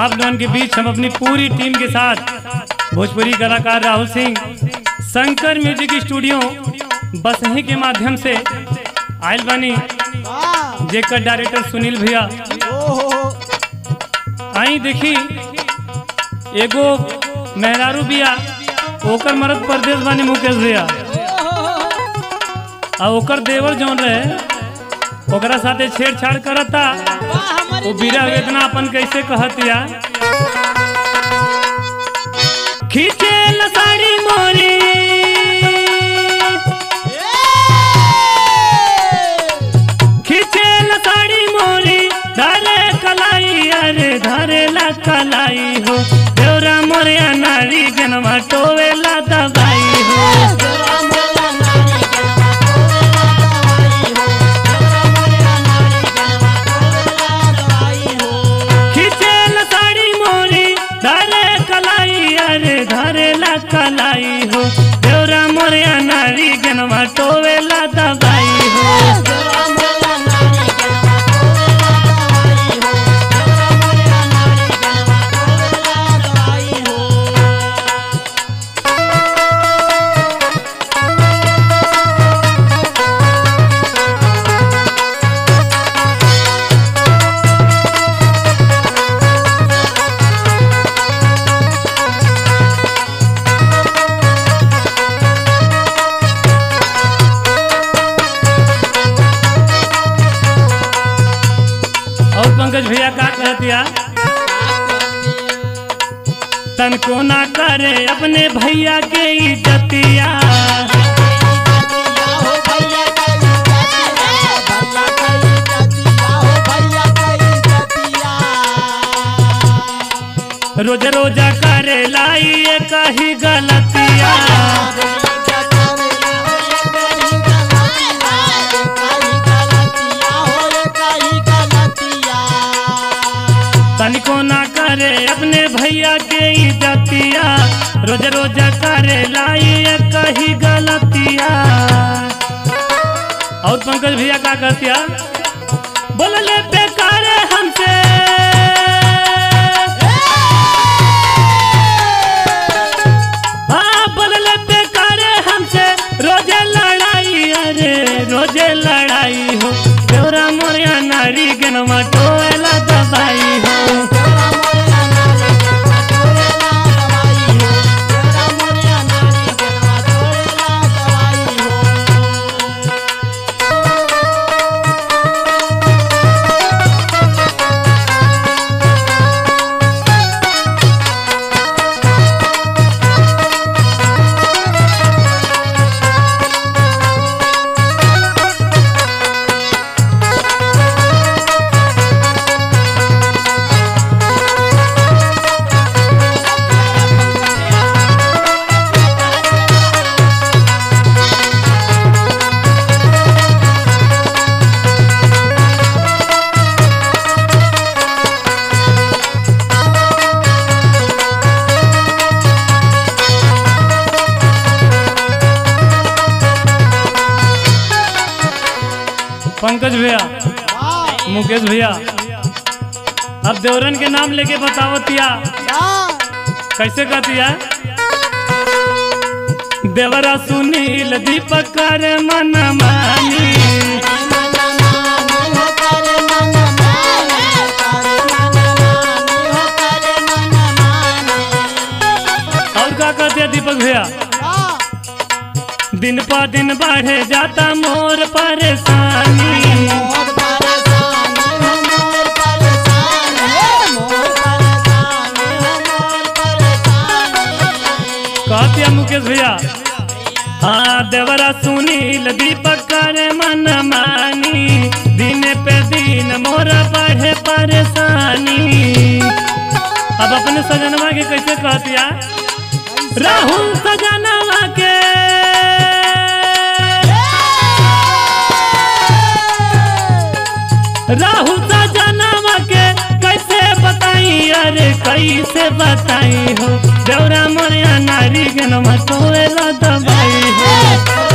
आप लोगों के बीच हम अपनी पूरी टीम के साथ भोजपुरी कलाकार राहुल सिंह शंकर म्यूजिक स्टूडियो बसही के माध्यम से आयल बानी वाह जेकर डायरेक्टर सुनील भैया ओहो आई देखी एगो मेहरारू बिया ओकर मरद परदेश बानी मुकेश भैया आ ओकर देवर जौन रहे ओकरा साथे छेड़छाड़ करता वाह हमारी वो बीरा वेदना अपन कैसे कहतिया खींचे न साड़ी मोरी खींचे न साड़ी मोरी धरे कलाई अरे धरे ला कलाई हो देवरा मोरिया नारी जनवा टोवेला दबाई हो खींचे न साड़ी मोरी धरे कलाई अरे धरे ला कलाई हो देवरा मोरिया नारी जनवा टोवेला दबाई हो और पंकज भैया का कहतिया तन को ना करे अपने भैया के इज्जतिया रोज रोजा करे लाई ये कही गलतिया तन को ना करे अपने भैया के इज्जतिया रोज रोजा करे लाई ये कही गलतिया और पंकज भैया का कहतिया बोलले बेकार हमसे हाँ बोलले बेकार हमसे रोजे लड़ाई अरे रोजे लड़ाई हो देवरा मोरिया नारी गनमा टोला दबाई हो पंकज भैया मुकेश भैया अब देवरन के नाम लेके बताओ तिया कैसे कहतिया देवरा सुनील दीपक कर मन मानी और का कहतिया दीपक भैया दिन पर दिन बढ़े जाता मोर परेशानी कहतिया मुकेश भैया हाँ देवरा सुनील दीपक करे मन मानी दिन पे दिन मोरा बढ़े परेशानी अब अपने सजनवा के कैसे कहतिया राहुल सजनवा के राहुल सजनवा के कैसे बताई अरे कैसे बताई हो देवरा मोरिया नारी के नमा तोला दबाई हो